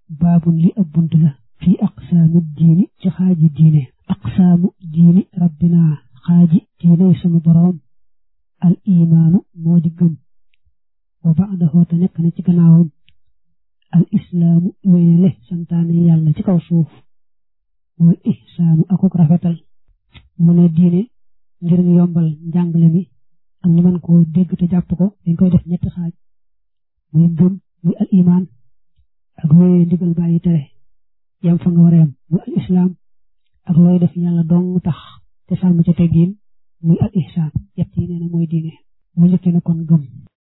baabun li ab bunt la fii aqsaami diini ci xaaji diine aqsaamu diini rabbina xaaji diiney sunu boroom al imaanu moo di gëm wa ba'dahu te nekk na ci gannaawam al islaamu wéyale santaane yàlla ci kaw suuf mooy ihsaanu akuk rafetal mu ne diine ngir ñu yombal njàngale mi ak ñu mën koo dégg te jàpp ko dañ koy def ñetti xaaj muy gëm muy al iman ak wéyee ndigal bàyyi tere yam fa nga war a yam muy al islaam ak looy def yàlla dong tax te sàmm ca teggiin muy al ihsaan yett yi nee na mooy diine mu njëkkee na kon gëm